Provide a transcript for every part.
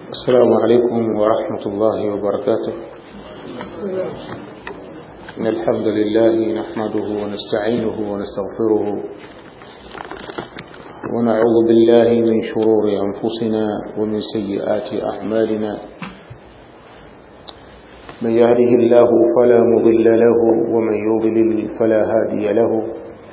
السلام عليكم ورحمة الله وبركاته إن الحمد لله نحمده ونستعينه ونستغفره ونعوذ بالله من شرور أنفسنا ومن سيئات أعمالنا من يهده الله فلا مضل له ومن يضلل فلا هادي له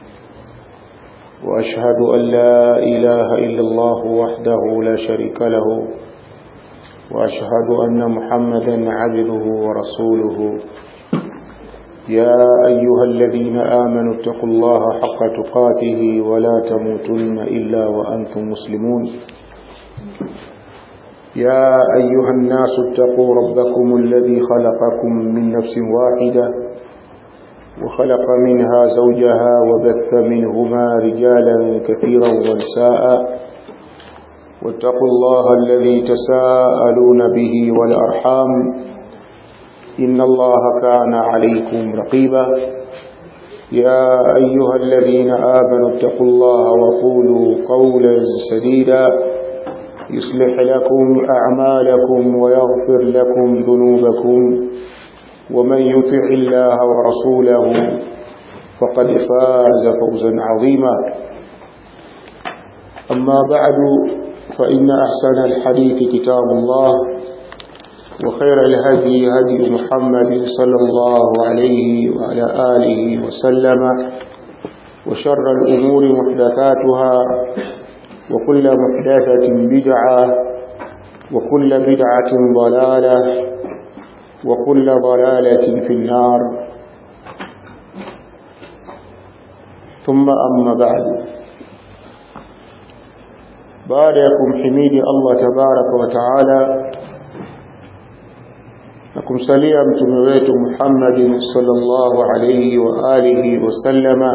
وأشهد أن لا إله إلا الله وحده لا شريك له وأشهد أن محمدا عبده ورسوله يا أيها الذين آمنوا اتقوا الله حق تقاته ولا تموتن إلا وأنتم مسلمون يا أيها الناس اتقوا ربكم الذي خلقكم من نفس واحدة وخلق منها زوجها وبث منهما رجالا كثيرا ونساء واتقوا الله الذي تساءلون به والأرحام إن الله كان عليكم رقيبا يا أيها الذين آمنوا اتقوا الله وقولوا قولا سديدا يصلح لكم أعمالكم ويغفر لكم ذنوبكم ومن يطع الله ورسوله فقد فاز فوزا عظيما أما بعد فإن أحسن الحديث كتاب الله وخير الهدي هدي محمد صلى الله عليه وعلى آله وسلم وشر الأمور محدثاتها وكل محدثة بدعة وكل بدعة ضلالة وكل ضلالة في النار ثم أما بعد باركم حميد الله تبارك وتعالى na kumsalia mtume wetu Muhammad sallallahu alayhi wa alihi wasallama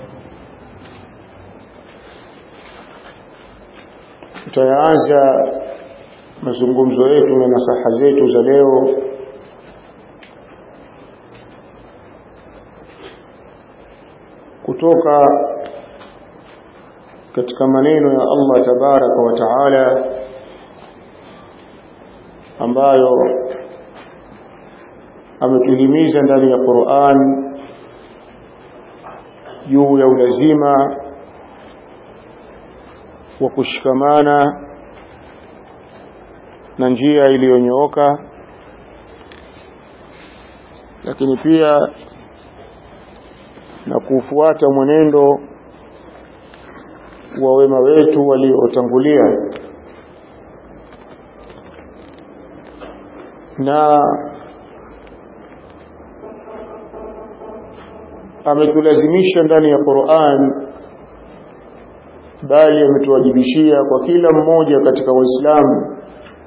tutaanza mazungumzo yetu na nasaha zetu za leo kutoka katika maneno ya Allah tabaraka wa taala ambayo ametuhimiza ndani ya Qur'an juu ya ulazima wa kushikamana na njia iliyonyooka lakini pia na kufuata mwenendo wa wema wetu waliotangulia na ametulazimisha ndani ya Qur'an bali ametuwajibishia kwa kila mmoja katika waislamu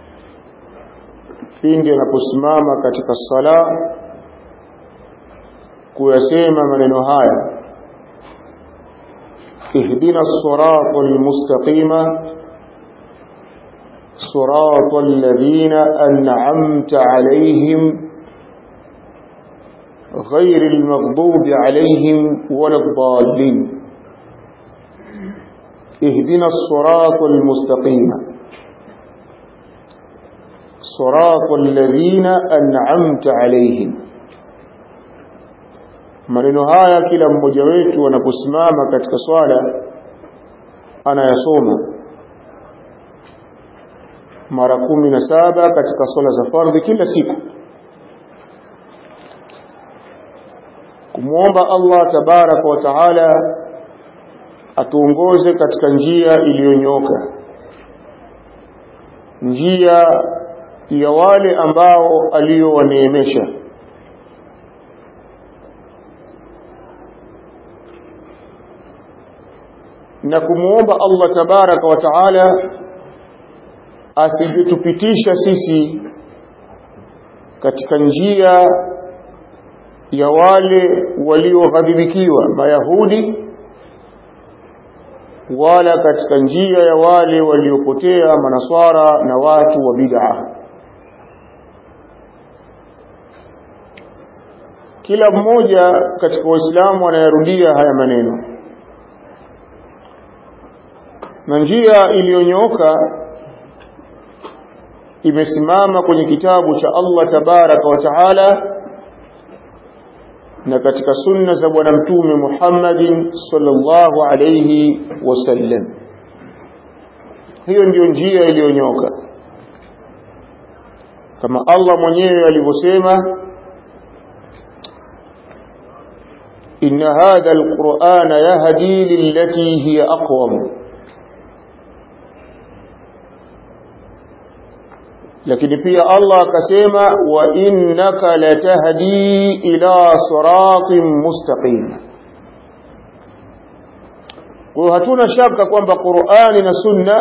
pindi anaposimama katika sala kuyasema maneno haya ihdina sirata almustaqima sirata alladhina an'amta alayhim غير المغضوب عليهم ولا الضالين اهدنا الصراط المستقيم صراط الذين أنعمت عليهم maneno haya kila mmoja wetu anaposimama katika swala anayasoma mara kumi na saba katika swala za fardhi kila siku kumwomba Allah tabaraka wa taala atuongoze katika njia iliyonyoka njia ya wale ambao aliyowaneemesha na kumwomba Allah tabaraka wa taala asijitupitisha sisi katika njia ya wale walioghadhibikiwa mayahudi wala katika njia ya wale waliopotea manaswara na watu wa bid'a kila mmoja katika waislamu anayarudia haya maneno na njia iliyonyooka imesimama kwenye kitabu cha Allah tabaraka wa taala na katika sunna za bwana mtume Muhammadin sallallahu alayhi wasallam hiyo ndiyo njia iliyonyoka kama Allah mwenyewe alivyosema إن هذا القرآن يهدي للتي هي أقوم lakini pia Allah akasema wa innaka latahdi ila siratin mustaqim kwa hatuna shaka kwamba Qur'ani na Sunna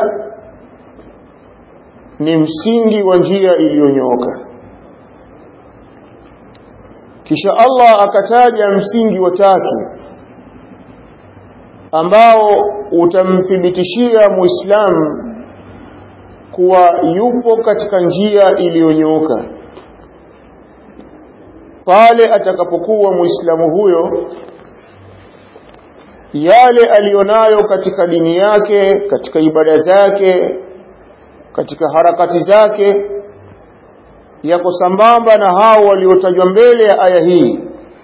ni msingi wa njia iliyonyooka kisha Allah akataja msingi wa tatu ambao utamthibitishia Muislamu kuwa yupo katika njia iliyonyooka pale atakapokuwa Muislamu huyo yale alionayo katika dini yake katika ibada zake katika harakati zake yako sambamba na hao waliotajwa mbele ya aya hii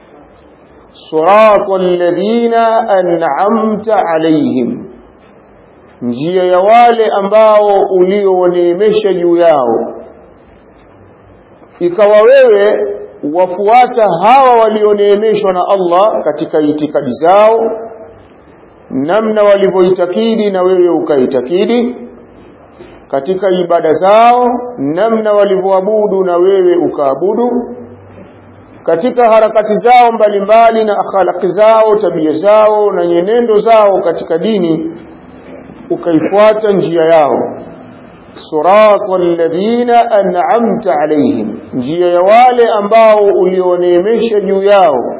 siratal ladhina an'amta alaihim njia ya wale ambao uliowaneemesha juu yao ikawa wewe wafuata hawa walioneemeshwa na Allah katika itikadi zao namna walivyoitakidi na wewe ukaitakidi katika ibada zao namna walivyoabudu na wewe ukaabudu katika harakati zao mbalimbali na akhlaqi zao tabia zao na nyenendo zao katika dini ukaifuata njia yao siratal ladhina an'amta alaihim njia ya wale ambao ulioneemesha juu yao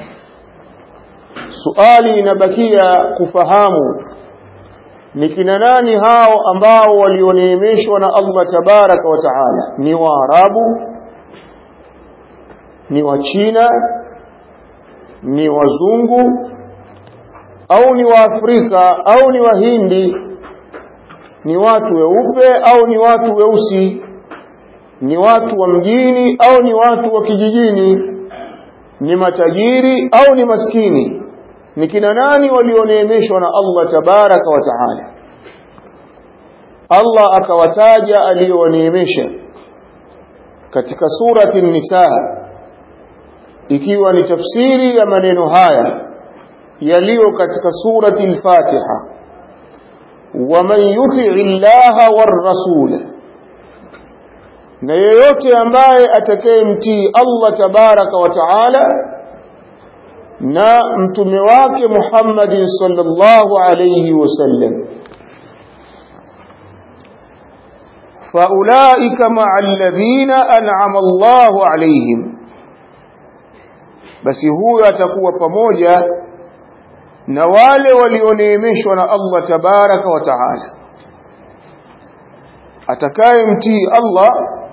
suali inabakia kufahamu ni kina nani hao ambao walioneemeshwa na Allah tabaraka wa taala ni waarabu ni wachina ni wazungu au ni waafrika au ni wahindi ni watu weupe au ni watu weusi ni watu wa mjini au ni watu wa kijijini ni matajiri au ni maskini ni kina nani walioneemeshwa na Allah tabaraka wa taala Allah akawataja aliyowaneemesha katika surati an-nisa ikiwa ni tafsiri ya maneno haya yaliyo katika surati al-Fatiha waman yuti'i Allah war-rasul na yeyote ambaye atakayemtii Allah tabaraka wa taala na mtume wake Muhammad sallallahu alayhi wasallam faulaika ma'al ladhina an'ama Allahu alayhim basi huyo atakuwa pamoja na wale walioneemeshwa na Allah tabaraka wa taala atakayemtii Allah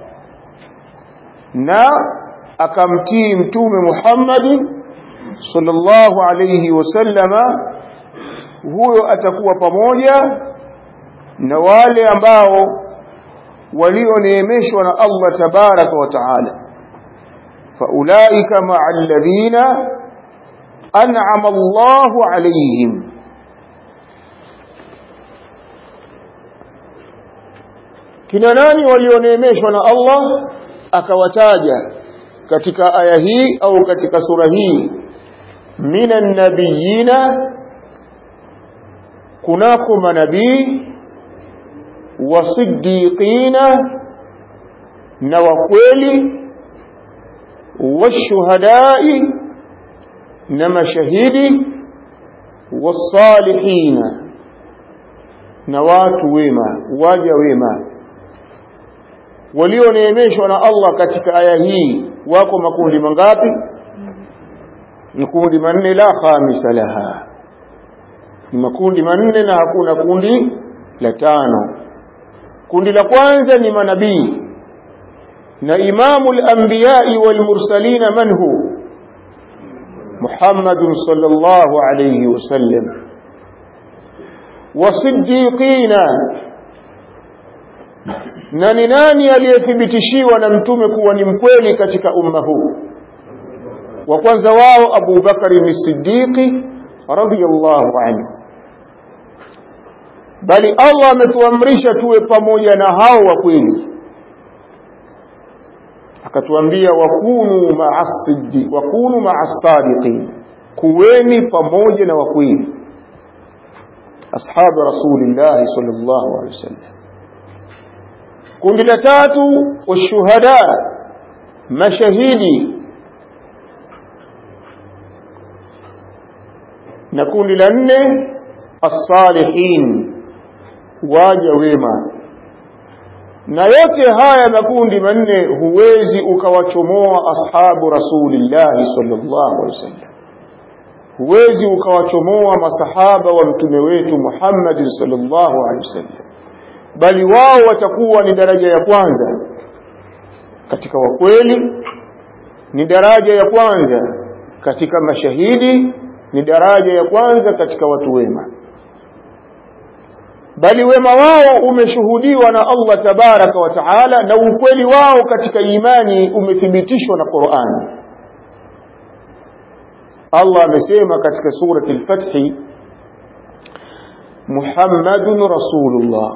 na akamtii mtume Muhammadin sallallahu alayhi wasallama huyo atakuwa pamoja na wale ambao walioneemeshwa na Allah tabaraka wa taala faulaika ma'al ladhina an'ama Allahu alayhim kina nani walioneemeshwa na Allah akawataja katika aya hii au katika sura hii minan nabiyina kunako manabii wasiddiqina na wakweli washuhadai na mashahidi wasalihina na watu wema waja wema walioneemeshwa na Allah katika aya hii wako makundi mangapi ni kundi manne la khamisa laha ni makundi manne na hakuna kundi la tano kundi la kwanza ni manabii na imamu al-anbiya'i wal mursalin man hu Muhammad sallallahu alayhi wasallam wasiddiqina na ni nani aliyethibitishiwa na mtume kuwa ni mkweli katika umma huu wa kwanza wao Abu Bakari ni Siddiqi radhiyallahu anhu bali Allah ametuamrisha tuwe pamoja na hao wa kweli akatuambia wakunu ma'as-siddi wakunu ma'as-sadiqin kuweni pamoja na wakweli ashabu rasulillah sallallahu alaihi wasallam kundi la tatu washuhada mashahidi na kundi la nne as-salihin waja wema na yote haya makundi manne huwezi ukawachomoa ashabu rasulillahi sallallahu alaihi wasallam huwezi ukawachomoa masahaba wa mtume wetu Muhammad sallallahu alaihi wasallam bali wao watakuwa ni daraja ya kwanza katika wakweli ni daraja ya kwanza katika mashahidi ni daraja ya kwanza katika watu wema bali wema wao umeshuhudiwa na Allah tabaraka wa taala na ukweli wao katika imani umethibitishwa na Qur'an Allah amesema katika surati al-Fath Muhammadun Rasulullah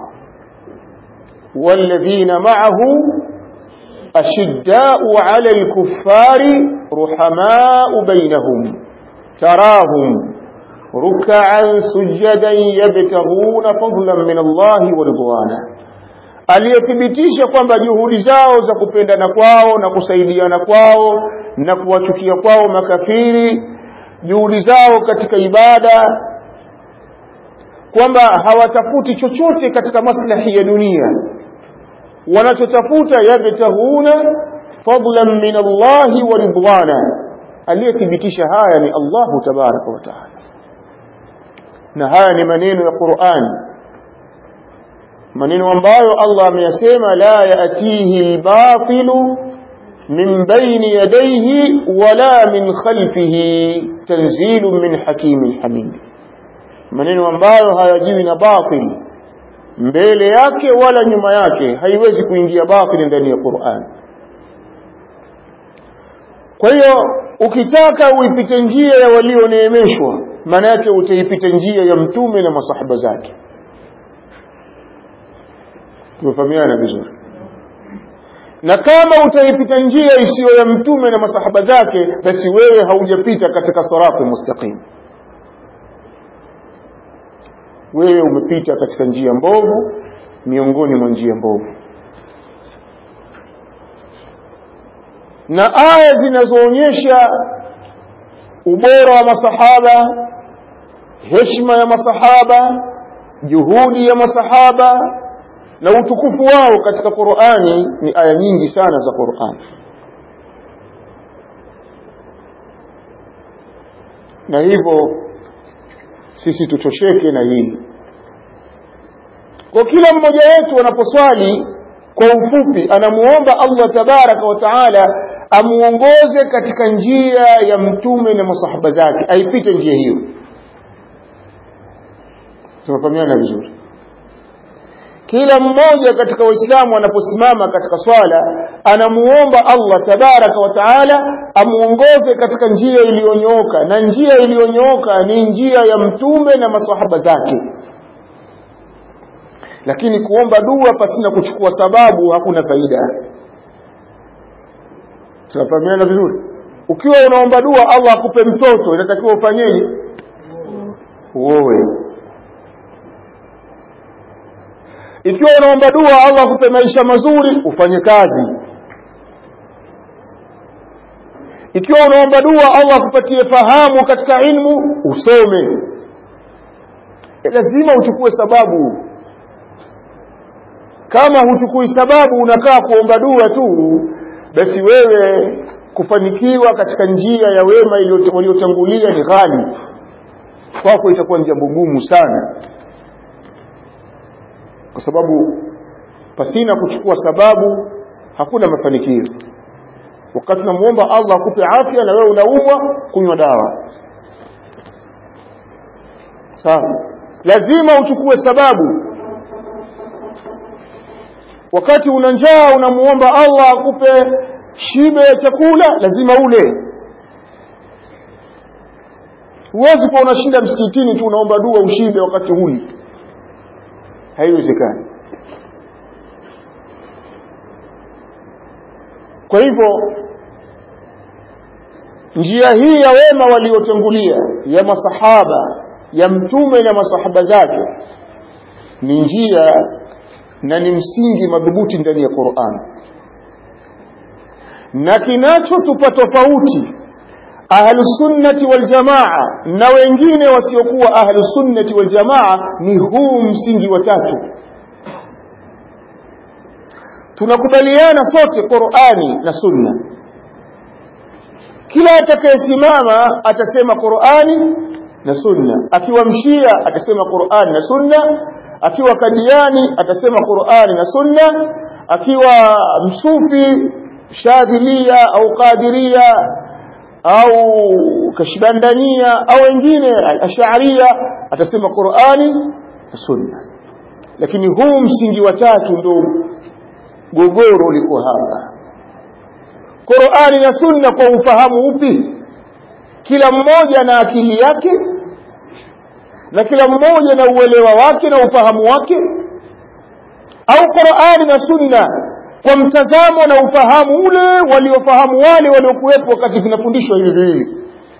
والذين معه أشداء على الكفار رحماء بينهم تراهم ركعا سجدا يبتغون فضلا من الله ورضوانا aliyethibitisha kwamba juhudi zao za kupendana kwao na kusaidiana kwao na kuwachukia kwao makafiri juhudi zao katika ibada kwamba hawatafuti chochote katika maslahi ya dunia wanachotafuta yabtaghuna fadlan min Allahi wa ridwana aliyethibitisha haya ni Allahu tabaraka wa taala na haya ni maneno ya Qur'an maneno ambayo Allah ameyasema la yatihi al-batilu min bayni yadayhi wala min khalfihi tanzilun min hakimin hamid maneno ambayo hayajiwi na batil mbele yake wala nyuma yake haiwezi kuingia batil ndani ya Qur'an kwa hiyo ukitaka uipite njia ya walioneemeshwa maana yake utaipita njia ya mtume na masahaba zake tumefahamiana vizuri na kama utaipita njia isiyo ya mtume na masahaba zake basi wewe haujapita katika sirati mustaqim wewe umepita katika njia mbovu miongoni mwa njia mbovu na aya zinazoonyesha ubora wa masahaba heshima ya masahaba juhudi ya masahaba na utukufu wao katika Qur'ani ni aya nyingi sana za Qur'ani na hivyo sisi tutosheke na hili kwa kila mmoja wetu anaposwali kwa ufupi anamuomba Allah tabaraka wa taala amuongoze katika njia ya mtume na masahaba zake aipite njia hiyo tunafahamiana vizuri kila mmoja katika waislamu anaposimama katika swala anamuomba Allah tabaraka wa taala amuongoze katika njia iliyonyooka na njia iliyonyooka ni njia ya mtume na masahaba zake lakini kuomba dua pasina kuchukua sababu hakuna faida tunafahamiana vizuri ukiwa unaomba dua Allah akupe mtoto inatakiwa ufanyeje uowe ikiwa unaomba dua Allah akupe maisha mazuri ufanye kazi ikiwa unaomba dua Allah akupatie fahamu katika ilmu usome e lazima uchukue sababu kama huchukui sababu unakaa kuomba dua tu basi wewe kufanikiwa katika njia ya wema waliotangulia ni ghali kwako itakuwa ni jambo gumu sana kwa sababu pasina kuchukua sababu hakuna mafanikio wakati unamuomba Allah akupe afya na wewe unaumwa kunywa dawa sawa lazima uchukue sababu wakati una njaa unamuomba Allah akupe shibe ya chakula lazima ule huwezi kuwa unashinda msikitini tu unaomba dua ushibe wakati huli haiwezekani kwa hivyo njia hii ya wema waliotangulia ya masahaba ya mtume na masahaba zake ni njia na ni msingi madhubuti ndani ya Qur'an na kinachotupa tofauti ahlusunnati waljamaa na wengine wasiokuwa ahlusunnati waljamaa ni huu msingi wa tatu tunakubaliana sote Qur'ani na sunna kila atakayesimama atasema Qur'ani na sunna akiwa mshia atasema Qur'ani na sunna akiwa kadiani atasema Qur'ani na sunna akiwa msufi shadhilia au qadiria au kashibandania au wengine ash'aria atasema Qur'ani na sunna lakini huu msingi wa tatu ndio gogoro liko hapa Qur'ani na sunna kwa ufahamu upi kila mmoja na akili yake na kila mmoja na uelewa wake na ufahamu wake au Qur'ani na sunna kwa mtazamo na ufahamu ule waliofahamu wale waliokuwepo wakati vinafundishwa hivi hivi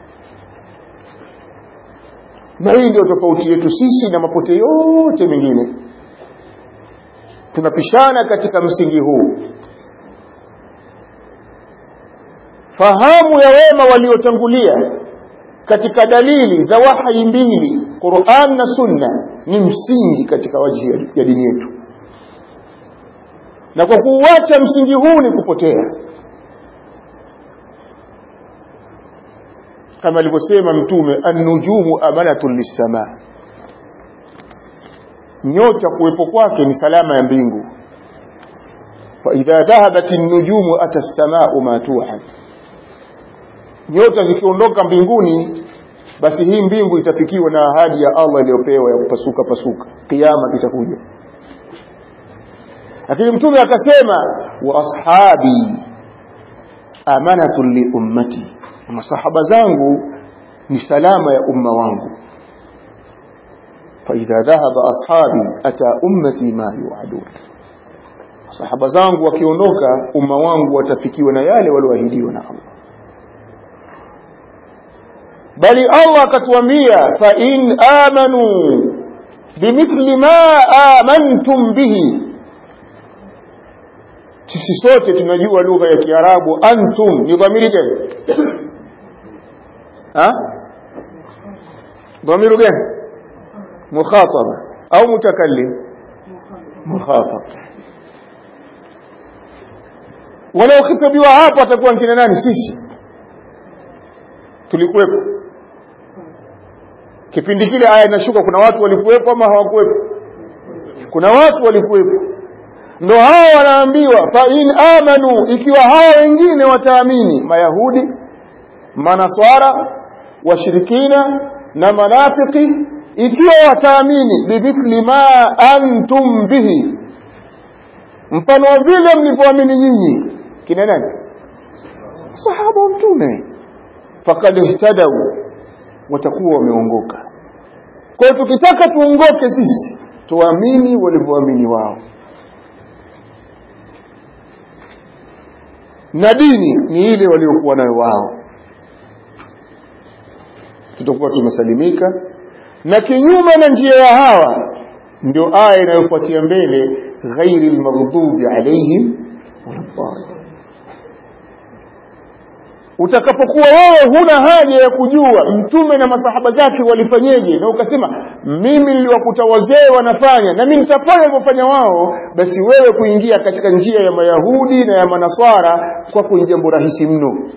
na hii ndio tofauti yetu sisi na mapote yote mengine tunapishana katika msingi huu fahamu ya wema waliotangulia katika dalili za wahi mbili Qur'an na Sunna ni msingi katika waji ya dini yetu na kwa kuuacha msingi huu ni kupotea kama alivyosema mtume an-nujumu amanatun lis-sama nyota kuwepo kwake ni salama ya mbingu fa idha dhahabat an-nujumu ata as-samaa'u ma tu'ad nyota zikiondoka mbinguni basi hii mbingu itafikiwa na ahadi ya Allah iliyopewa ya kupasuka pasuka kiyama kitakuja lakini mtume akasema wa ashabi amanatun li ummati masahaba zangu ni salama ya umma wangu فإذا ذهب أصحابي أتى أمتي ما يوعدون sahaba zangu wakiondoka umma wangu watafikiwa na yale walioahidiwa na Allah bali Allah akatuambia fa in amanu bimithli ma amantum bihi sisi sote tunajua lugha ya Kiarabu antum ni dhamiri gani ha dhamiru gani mukhataba au mutakallim mukhatab wanaokhitabiwa hapo atakuwa nkina nani sisi tulikuwepo kipindi kile aya inashuka kuna watu walikuwepo ama hawakuwepo kuna watu walikuwepo ndo hao wanaambiwa fa in amanu ikiwa hao wengine wataamini mayahudi manaswara washirikina na manafiki ikiwa wataamini bimithli ma antum bihi mfano wa vile mlivyoamini nyinyi kina nani sahaba wa mtume faqad ihtadaw watakuwa wameongoka kwa hiyo tukitaka tuongoke sisi tuamini walivyoamini wao na dini ni ile waliokuwa nayo wao tutakuwa tumesalimika na kinyume na njia ya hawa ndio aya inayofuatia mbele ghairi almaghdubi alaihim waladdallin utakapokuwa wewe huna haja ya kujua mtume na masahaba zake walifanyeje na ukasema mimi niliwakuta wazee wanafanya na mimi nitafanya walivyofanya wao basi wewe kuingia katika njia ya mayahudi na ya manaswara kwako ni jambo rahisi mno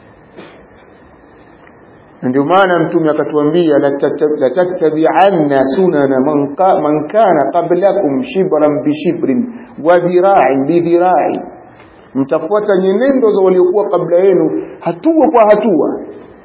ndio maana mtume akatuambia latattabi'anna sunana man kana qablakum shibran bishibrin wa dhira'in bidhira'in mtafuata nyenendo za waliokuwa kabla yenu hatua kwa hatua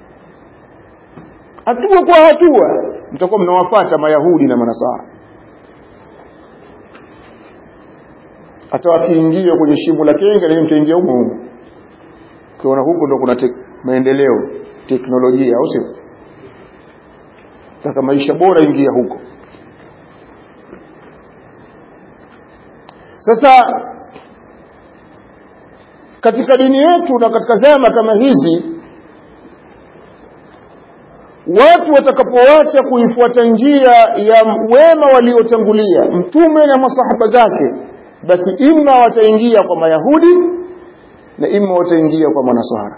hatua kwa hatua mtakuwa mnawafuata mayahudi na manasara hata wakiingia kwenye shimo la kenge na mtaingia humo humo ukiona huko ndo kuna tek maendeleo teknolojia au sio taka maisha bora ingia huko sasa katika dini yetu na katika zama kama hizi watu watakapoacha kuifuata njia ya wema waliotangulia mtume na masahaba zake basi imma wataingia kwa mayahudi na imma wataingia kwa manaswara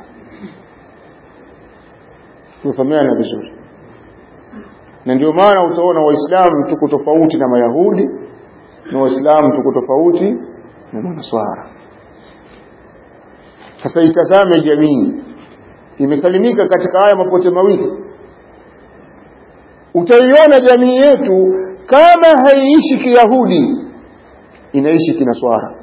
tumefahamiana vizuri na ndio maana utaona waislamu tuko tofauti na mayahudi na waislamu tuko tofauti na manaswara sasa itazame jamii imesalimika katika haya mapote mawili utaiona jamii yetu kama haiishi kiyahudi inaishi kinaswara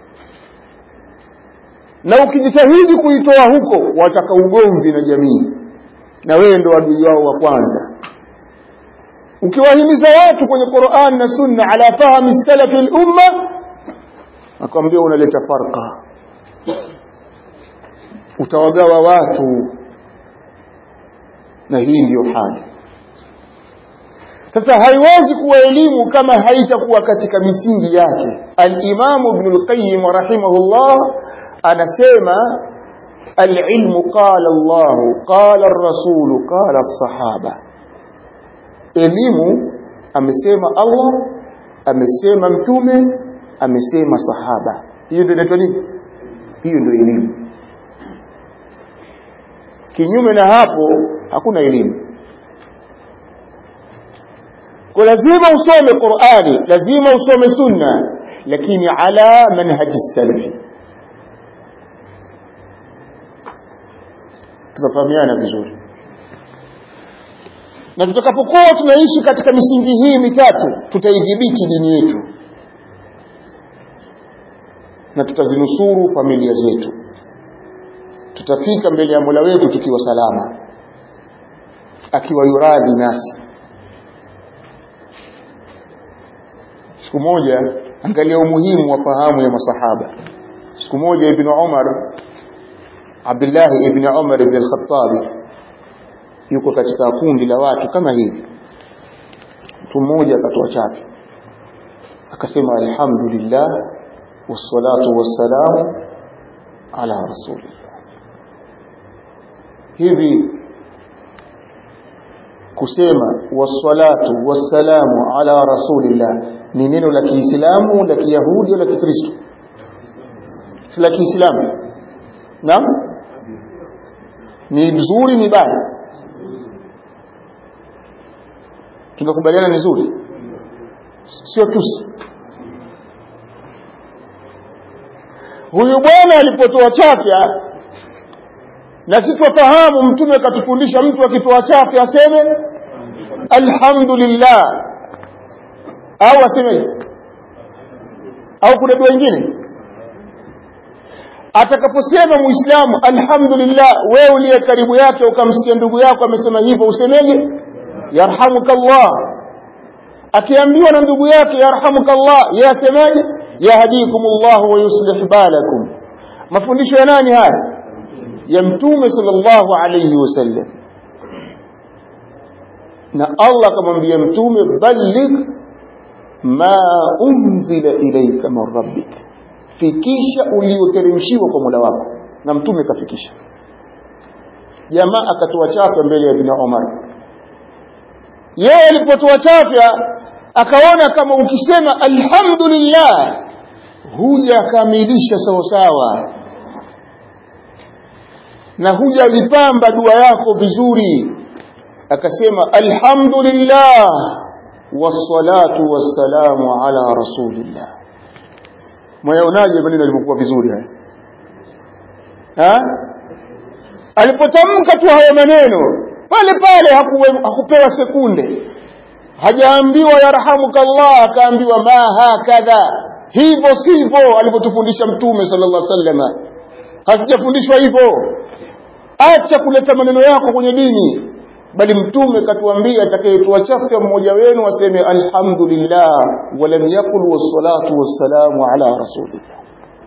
na ukijitahidi kuitoa huko wataka ugomvi na jamii na wewe ndo adui wao wa kwanza ukiwahimiza watu kwenye Qur'an na Sunna ala fahmi salafi al-umma akwambia unaleta farqa utawagawa watu na hii ndiyo hali sasa haiwezi kuwa elimu kama haitakuwa katika misingi yake al-Imam Ibn al-Qayyim rahimahullah anasema al-ilmu qala Allah qala ar-rasul qala as-sahaba elimu amesema Allah amesema mtume amesema sahaba hiyo ndio inaitwa nini hiyo ndio elimu kinyume na hapo hakuna elimu kwa lazima usome Qur'ani lazima usome sunna lakini ala manhaji salafi tunafahamiana vizuri na tutakapokuwa tunaishi katika misingi hii mitatu tutaidhibiti dini yetu na tutazinusuru familia zetu tutafika mbele ya Mola wetu tukiwa salama akiwa yuradhi nasi siku moja angalia umuhimu wa fahamu ya masahaba siku moja ibn Umar Abdullah ibn Umar ibn al-Khattab yuko katika kundi la watu kama hivi mtu mmoja akatoa chake akasema alhamdulillah wassalatu wassalamu ala rasulillah hivi kusema wassalatu wassalamu ala rasulillah ni neno la Kiislamu la Kiyahudi au la Kikristo si la Kiislamu naam ni nzuri ni baya tumekubaliana ni nzuri sio tusi huyu bwana alipotoa chafya na sisi tufahamu mtume akatufundisha mtu akitoa chafya aseme alhamdulillah au aseme au kuna dua nyingine atakaposema muislamu alhamdulillah wewe uliye karibu yake ukamsikia ndugu yako amesema hivyo usemeje yarhamukallah akiambiwa na ndugu yake yarhamukallah yeye asemaje yahdikumullah wa yuslih balakum mafundisho ya nani haya ya mtume sallallahu alayhi wasallam na Allah akamwambia mtume balligh ma unzila ilayka min rabbik fikisha ulioteremshiwa kwa Mola wako na mtume kafikisha jamaa akatoa chafya mbele ya Ibn Umar yeye alipotoa chafya akaona kama ukisema alhamdulillah hujakamilisha sawasawa na hujalipamba dua yako vizuri akasema alhamdulillah wassalatu wassalamu ala rasulillah mwayaonaje maneno yalivyokuwa vizuri haya ha alipotamka tu haya maneno pale pale hakuwe, hakupewa sekunde hajaambiwa yarhamukallah akaambiwa ma hakadha hivyo sivyo alivyotufundisha mtume sallallahu alaihi wasallam hatujafundishwa hivyo acha kuleta maneno yako kwenye dini bali mtume katuambia atakayetuachafya mmoja wenu aseme alhamdulillah walam yakul wassalatu wassalamu ala rasulillah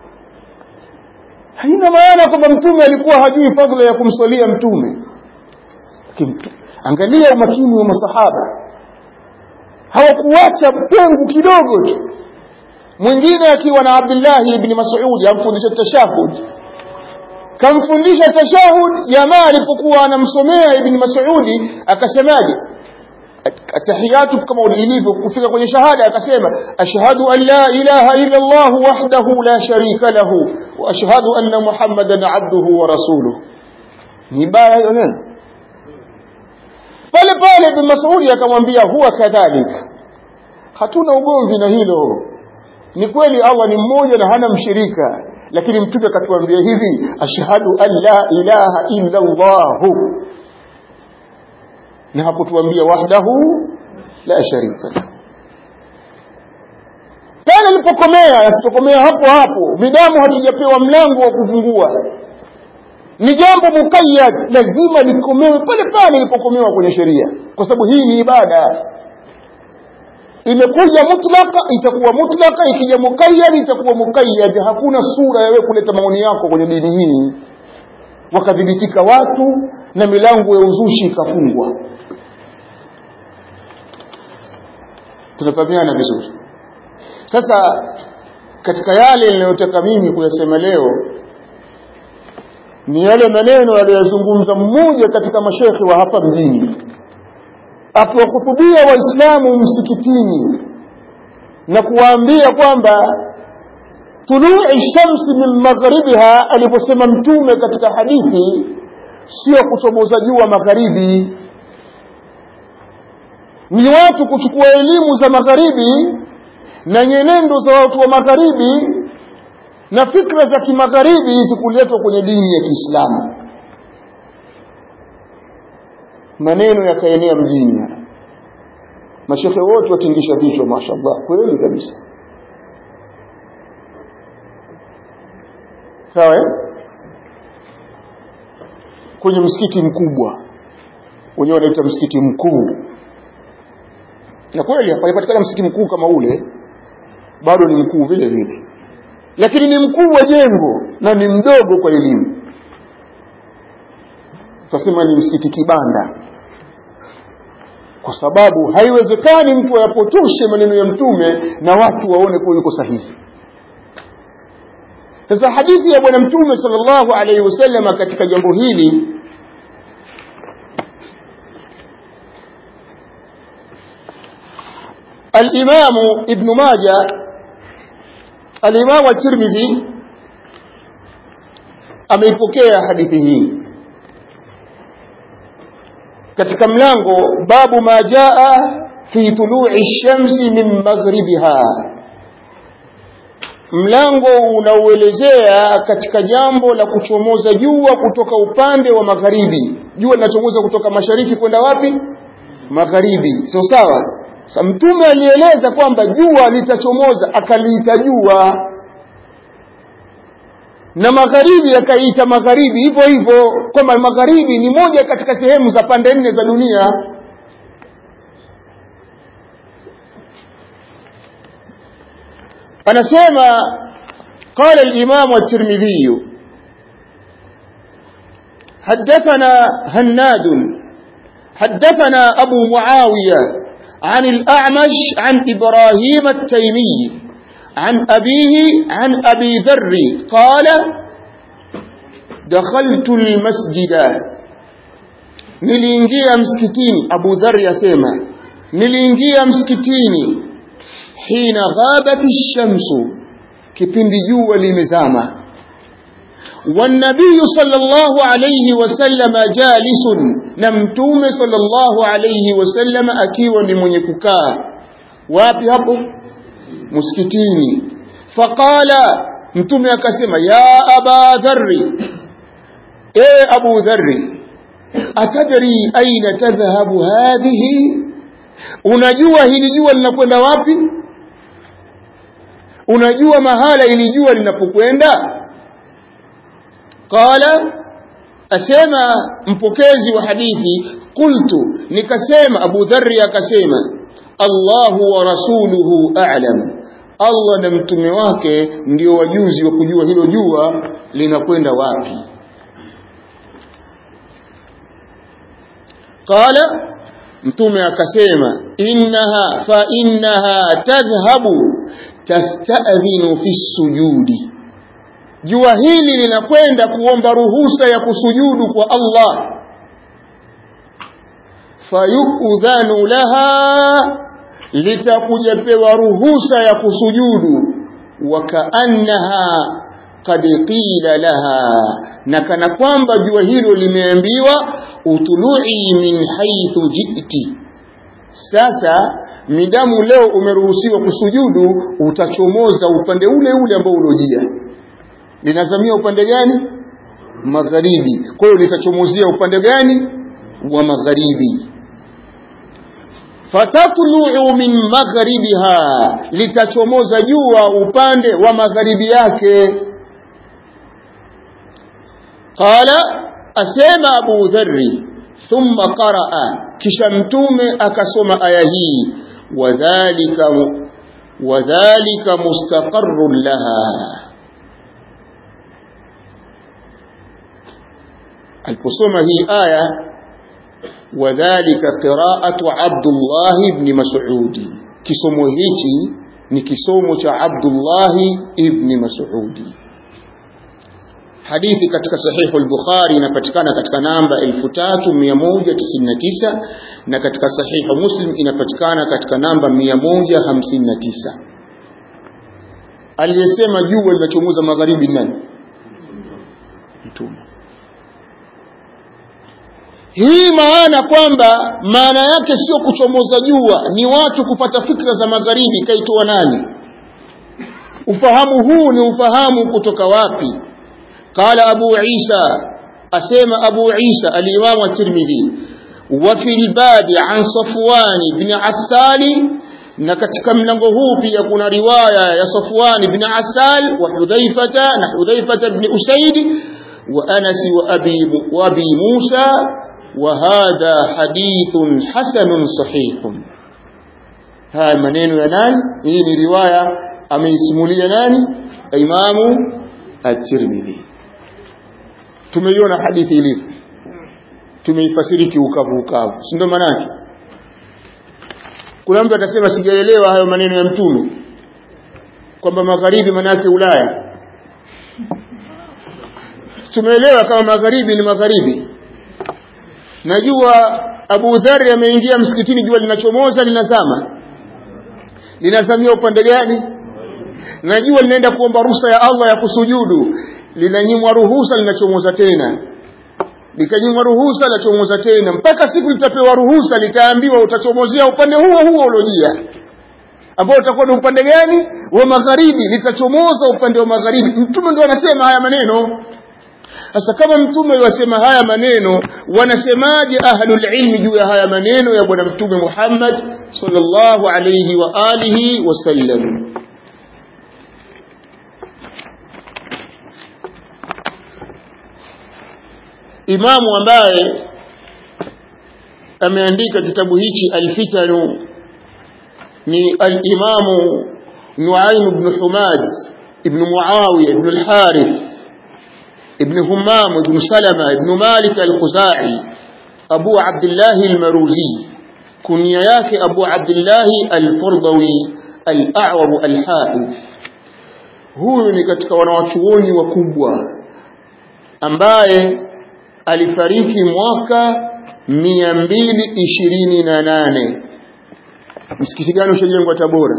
haina maana kwamba mtume alikuwa hajui fadhila ya kumswalia mtume Kimtu. angalia umakini wa masahaba hawakuacha pengo kidogo tu mwingine akiwa na Abdullah ibn Mas'ud amfundisha tashahud kamfundisha tashahud jamaa alipokuwa anamsomea ibn Mas'ud akasemaje atahiyatu kama ilivyo kufika kwenye shahada akasema ashhadu an la ilaha illa Allah wahdahu la sharika lahu wa ashhadu anna Muhammadan abduhu wa rasuluhu ni baya hiyo neno pale pale ibn Mas'ud akamwambia huwa kadhalika hatuna ugomvi na hilo ni kweli Allah ni mmoja na hana mshirika lakini mtume akatuambia hivi ashhadu an la ilaha illa Allah na hakutuambia wahdahu la sharika lahu pale alipokomea asitokomea hapo hapo midamu hatujapewa mlango wa kufungua ni jambo mukayyad lazima likomewe pale pale ilipokomewa kwenye sheria kwa sababu hii ni ibada imekuja mutlaka itakuwa mutlaka ikija mukayyad itakuwa mukayyad hakuna sura ya wewe kuleta maoni yako kwenye dini hii wakadhibitika watu na milango ya uzushi ikafungwa tunafahamiana vizuri sasa katika yale ninayotaka mimi kuyasema leo ni yale maneno aliyozungumza mmoja katika mashekhi wa hapa mjini akiwahutubia waislamu msikitini na kuwaambia kwamba tului shamsi min magharibiha aliposema mtume katika hadithi sio kuchomoza jua magharibi ni watu kuchukua elimu za magharibi na nyenendo za watu wa magharibi na fikra za kimagharibi zikuletwa kwenye dini ya Kiislamu maneno yakaenea mjini mashekhe wote watingisha vichwa mashallah kweli kabisa sawa kwenye msikiti mkubwa wenyewe wanaita msikiti mkuu na kweli hapapatikana msikiti mkuu kama ule bado ni mkuu vile vile lakini ni mkuu wa jengo na ni mdogo kwa elimu tutasema ni msikiti kibanda kwa sababu haiwezekani mtu ayapotoshe maneno ya mtume na watu waone kuwa yuko sahihi sasa hadithi ya bwana mtume sallallahu alaihi wasallam katika jambo hili الإمام ابن ماجه الإمام الترمذي ameipokea hadithi hii katika mlango babu ma jaa fi tului shamsi min maghribiha mlango unaoelezea katika jambo la kuchomoza jua kutoka upande wa magharibi jua linachomoza kutoka mashariki kwenda wapi magharibi sio sawa Sa mtume alieleza kwamba jua litachomoza akaliita jua na magharibi akaiita magharibi hivyo hivyo kwamba magharibi ni moja katika sehemu za pande nne za dunia anasema قال الإمام الترمذي حدثنا هناد حدثنا أبو معاوية عن الأعمش عن إبراهيم التيمي عن أبيه عن أبي ذر قال دخلت المسجد niliingia msikitini Abu Dharr yasema niliingia msikitini hina ghabat ash-shamsu kipindi jua limezama والنبي صلى الله عليه وسلم جالس نمتوم صلى الله عليه وسلم akiwa ni mwenye kukaa wapi hapo msikitini faqala mtume akasema ya aba dharri e abu dharri atadri aina tadhhabu hadhihi unajua hili jua linakwenda wapi unajua mahala ili jua linapokwenda qala asema mpokezi wa hadithi qultu nikasema Abu Dharri akasema Allahu wa rasuluhu a'lam Allah na mtume wake ndio wajuzi wa kujua hilo jua linakwenda wapi qala mtume akasema innaha fa innaha tadhhabu tasta'dhinu fi sujudi jua hili linakwenda kuomba ruhusa ya kusujudu kwa Allah fayudhanu laha litakuja pewa ruhusa ya kusujudu wakaannaha qad qila laha na kana kwamba jua hilo limeambiwa utului min haithu jiti sasa midamu leo umeruhusiwa kusujudu utachomoza upande ule ule ambao ulojia linazamia upande gani magharibi kwa hiyo litachomozea upande gani wa magharibi fatatluu min magharibiha litachomoza jua upande wa magharibi yake qala asema abu dharri thumma qaraa kisha mtume akasoma aya hii wadhalika wadhalika mustaqarrun laha aliposoma hii aya wadhalika qiraatu Abdullah ibn Mas'ud kisomo hichi ni kisomo cha Abdullah ibn Mas'ud hadithi katika sahihu al-Bukhari inapatikana katika namba 3199 na katika sahihu Muslim inapatikana katika namba 159 aliyesema jua linachomoza magharibi nani mtume hii maana kwamba maana yake sio kuchomoza jua ni watu kupata fikra za magharibi kaitoa nani ufahamu huu ni ufahamu kutoka wapi qala abu isa asema abu isa alimamu at-tirmidhi wa fil babi an safwan ibn asali na katika mlango huu pia kuna riwaya ya safwan ibn asal wa hudhaifata na hudhaifata ibn usaid wa anas wa abi wa abi musa وهذا حديث حسن صحيح هاي maneno ya nani hii ni riwaya ameisimulia nani imamu at-Tirmidhi tumeiona hadithi ilivyo tumeifasiri kiukavu ukavu si ndio maana kuna mtu atasema sijaelewa hayo maneno ya mtume kwamba magharibi manake Ulaya tumeelewa kama magharibi ni magharibi najua Abu Dharr ameingia msikitini jua linachomoza linazama linazamia upande gani najua linaenda kuomba ruhusa ya Allah ya kusujudu linanyimwa ruhusa linachomoza tena likanyimwa ruhusa linachomoza tena mpaka siku litapewa ruhusa litaambiwa utachomozea upande huo huo uliojia ambao utakuwa ni upande gani wa magharibi litachomoza upande wa magharibi mtume ndio anasema haya maneno sasa kama mtume wasema haya maneno wanasemaje ahlul ilmi juu ya haya maneno ya bwana mtume Muhammad sallallahu alayhi wa alihi wasallam imamu ambaye ameandika kitabu hichi alfitanu ni al-imamu Nuaim ibn Humad ibn Muawiya ibn al-Harith ابن همام بن سلمة بن مالك الخزاعي أبو عبد الله المروزي كنيا yake أبو عبد الله الفرضوي الأعور الحافظ huyu ni katika wanawachuoni wakubwa ambaye alifariki mwaka mia mbili ishirini na nane msikiti gani ushajengwa Tabora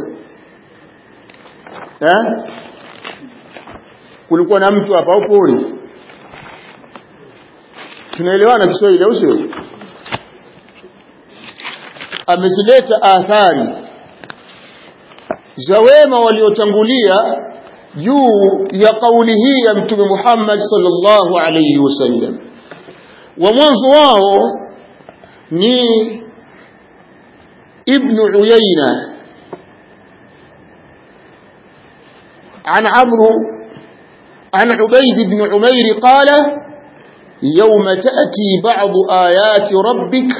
ha? kulikuwa na mtu hapa au pori tunaelewana Kiswahili au sio amezileta athari za wema waliotangulia juu ya kauli hii ya mtume Muhammad sallallahu alayhi wasallam wa mwanzo wao ni ibn Uyayna عن عمرو عن عبيد بن عمير قال yauma tati ba'du ayati rabbik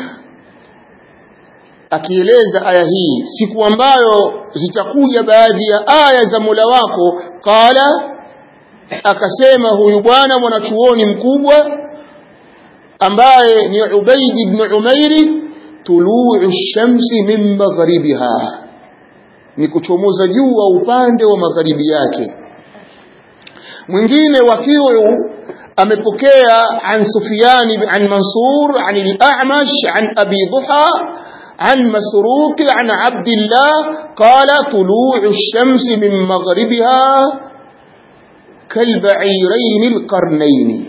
akieleza aya hii siku ambayo zitakuja baadhi ya aya za Mola wako qala akasema huyu bwana mwanachuoni mkubwa ambaye ni Ubaid ibn Umairi tuluu shamsi min magharibiha ni kuchomoza jua upande wa magharibi yake mwingine wakiu amepokea an Sufyan an Mansur an al-A'mash an Abi Duha عن مسروق عن عبد الله قال طلوع الشمس من مغربها كالبعيرين القرنين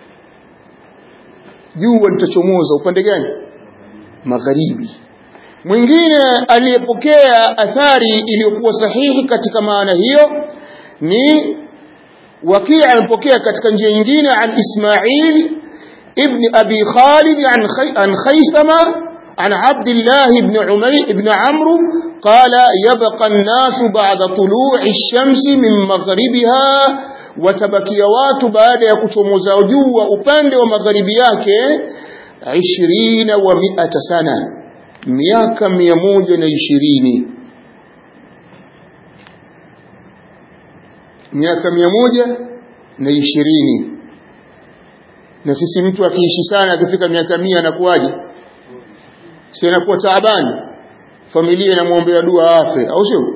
jua litachomoza upande gani magharibi mwingine aliyepokea athari iliyokuwa sahihi katika maana hiyo ni wakii amepokea katika njia nyingine an ismail ibn abi khalid an khaythama عن عبد الله بن عمي بن عمرو قال يبقى الناس بعد طلوع الشمس من مغربها watabakia watu baada ya kuchomoza jua upande wa magharibi yake ishirina wa miata sana miaka mia moja na ishirini miaka mia moja na ishirini na sisi mtu akiishi sana akifika miaka mia anakuwaje si anakuwa taabani familia inamwombea dua afe au sio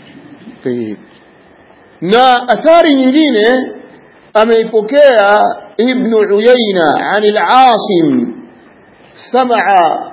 na athari nyingine ameipokea ibn Uyayna عن العاصم سمع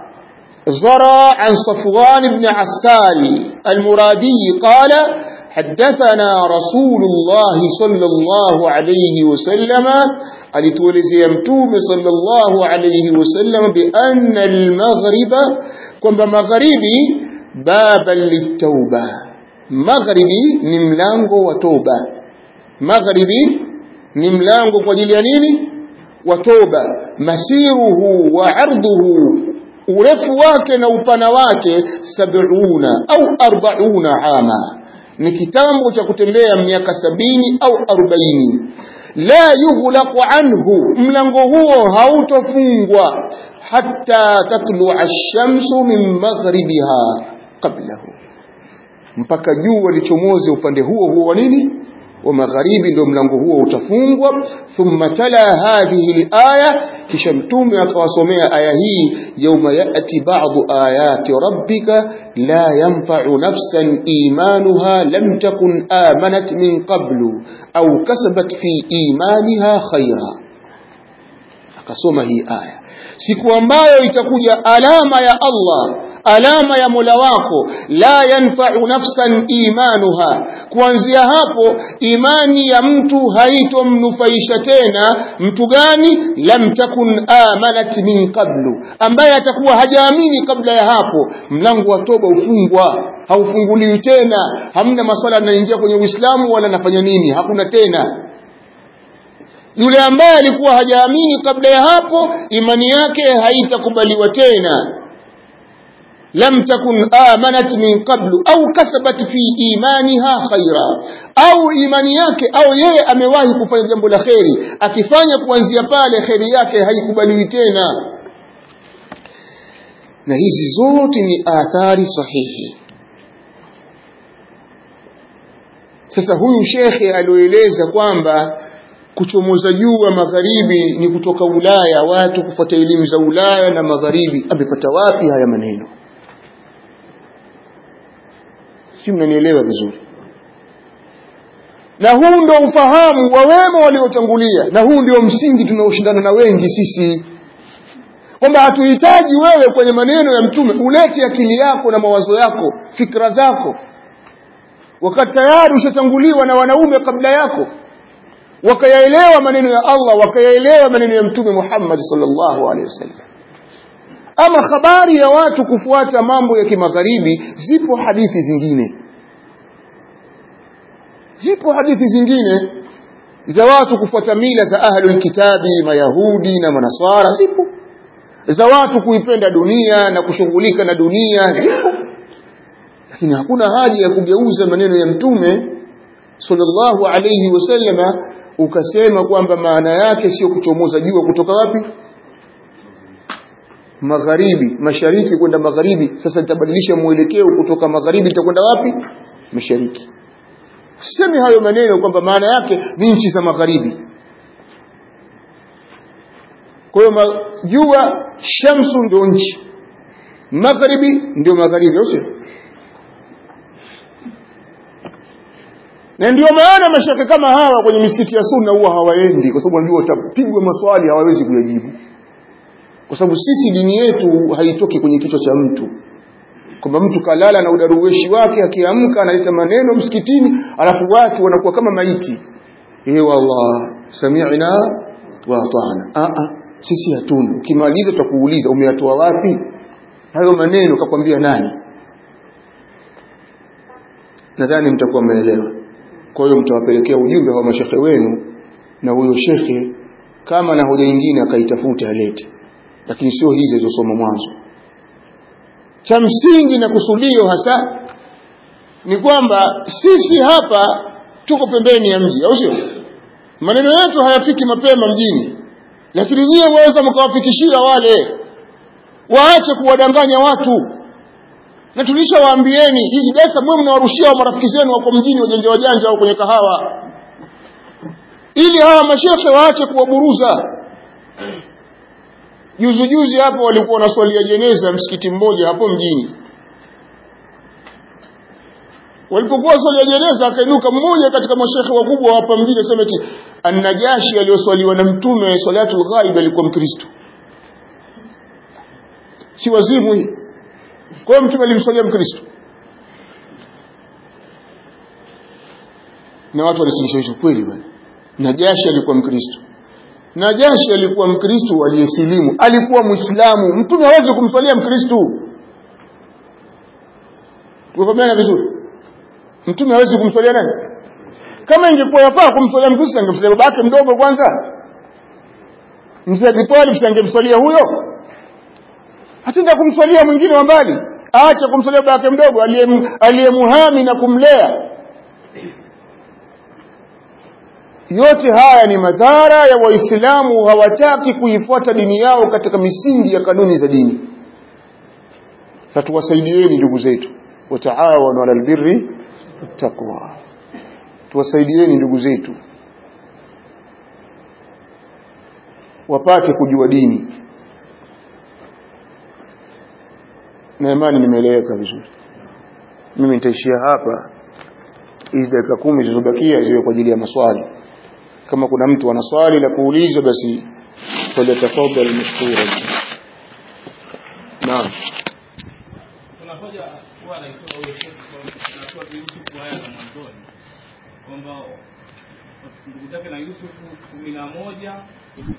زرع عن صفوان بن عسال المرادي قال حدثنا رسول الله صلى الله عليه وسلم alituelezea mtume sallallahu alayhi wasallam bi anna al-maghrib kwamba magharibi baba litauba magharibi ni mlango wa toba magharibi ni mlango kwa ajili ya nini wa toba masiruhu wa arduhu urefu wake na upana wake sab'una au arbauna ama ni kitambo cha kutembea miaka sabini au arobaini la yughlaqu anhu mlango huo hautofungwa hatta tatlua ash-shamsu min maghribiha qablahu mpaka jua lichomoze upande huo huo wa nini wa magharibi ndio mlango huo utafungwa thumma tala hadhihi al-aya kisha mtume akawasomea aya hii yauma yati ba'du ayati rabbika la yanfa'u nafsan imanuha lam takun amanat min qablu au kasabat fi imaniha khaira akasoma hii aya siku ambayo itakuja alama ya Allah alama ya Mola wako la yanfa'u nafsan imanuha kuanzia hapo imani ya mtu haitomnufaisha tena mtu gani lam takun amanat min qablu ambaye atakuwa hajaamini kabla ya hapo mlango wa toba ufungwa haufunguliwi tena hamna maswala yanaingia kwenye Uislamu wala nafanya nini hakuna tena yule ambaye alikuwa hajaamini kabla ya hapo imani yake haitakubaliwa tena lam takun amanat min qablu au kasabat fi imaniha khaira au imani yake au yeye amewahi kufanya jambo la kheri akifanya kuanzia pale kheri yake haikubaliwi tena na hizi zote ni athari sahihi sasa huyu shekhe alioeleza kwamba kuchomoza jua magharibi ni kutoka Ulaya watu kufuata elimu za Ulaya na magharibi amepata wapi haya maneno si mnanielewa vizuri na huu ndio ufahamu wa wema waliotangulia na huu ndio msingi tunaoshindana na wengi sisi kwamba hatuhitaji wewe kwenye maneno ya mtume ulete akili yako na mawazo yako fikra zako wakati tayari ushatanguliwa na wanaume kabla yako wakayaelewa maneno ya Allah wakayaelewa maneno ya mtume Muhammad sallallahu alaihi wasallam ama habari ya watu kufuata mambo ya kimagharibi zipo hadithi zingine zipo hadithi zingine za watu kufuata mila za ahlul kitabi mayahudi na manaswara zipo za watu kuipenda dunia na kushughulika na dunia zipo lakini hakuna haja ya kugeuza maneno ya mtume sallallahu alayhi wasallama ukasema kwamba maana yake sio kuchomoza jua kutoka wapi magharibi mashariki kwenda magharibi sasa nitabadilisha mwelekeo kutoka magharibi nitakwenda wapi mashariki sisemi hayo maneno kwamba maana yake ni nchi za magharibi kwa hiyo jua shamsu ndio nchi magharibi ndio magharibi au sio na ndio maana mashaka kama hawa kwenye misikiti ya sunna huwa hawaendi kwa sababu wanajua watapigwa maswali hawawezi kuyajibu kwa sababu sisi dini yetu haitoki kwenye kichwa cha mtu kwamba mtu kalala na udaruweshi wake akiamka analeta maneno msikitini alafu watu wanakuwa kama maiti eh wallah sami'na wa ata'na a a sisi hatuna ukimaliza tutakuuliza umeyatoa wapi hayo maneno kakwambia nani nadhani mtakuwa mmeelewa kwa hiyo mtawapelekea ujumbe wa mashekhe wenu na huyo shekhe kama na hoja nyingine akaitafuta alete lakini sio hizi zilizosoma mwanzo cha msingi na kusudio hasa ni kwamba sisi hapa tuko pembeni ya mji au sio maneno yetu hayafiki mapema mjini lakini nyie waweza mkawafikishia wale waache kuwadanganya watu na tulishawaambieni hizi desa mwe mnawarushia marafiki zenu wako mjini wajanja wajanja au kwenye kahawa ili hawa mashehe waache kuwaburuza juzi juzi hapo walikuwa wanaswalia jeneza msikiti mmoja hapo mjini walipokuwa swalia jeneza akainuka mmoja katika mashekhe wakubwa hapa mjini asema eti annajashi aliyoswaliwa na mtume salatul ghaib alikuwa mkristo si wazimu hii kwa hiyo mtume alimswalia mkristo na watu walisilimisha kweli bwana najashi alikuwa mkristo najashi alikuwa mkristo aliyesilimu alikuwa mwislamu mtume hawezi kumswalia mkristo tukafahamiana vizuri mtume hawezi kumswalia nani kama ingekuwa yafaa kumswalia mkristo angemswalia baba yake mdogo kwanza mzee Abi si angemswalia huyo hatenda kumswalia mwingine wa mbali aache kumswalia baba yake mdogo aliyemuhami na kumlea yote haya ni madhara ya waislamu hawataki kuifuata dini yao katika misingi ya kanuni za dini na tuwasaidieni ndugu zetu wataawanu ala albirri taqwa tuwasaidieni ndugu zetu wapate kujua dini na imani nimeeleweka vizuri mimi nitaishia hapa hizi dakika kumi zilizobakia ziwe kwa ajili ya maswali kama kuna mtu ana swali la kuuliza basi falyatafadhal mashkura naam kuna hoja huwa anaitoa huyo shekhi anatoa Yusufu haya za mwanzoni kwamba ndugu zake na Yusufu kumi na moja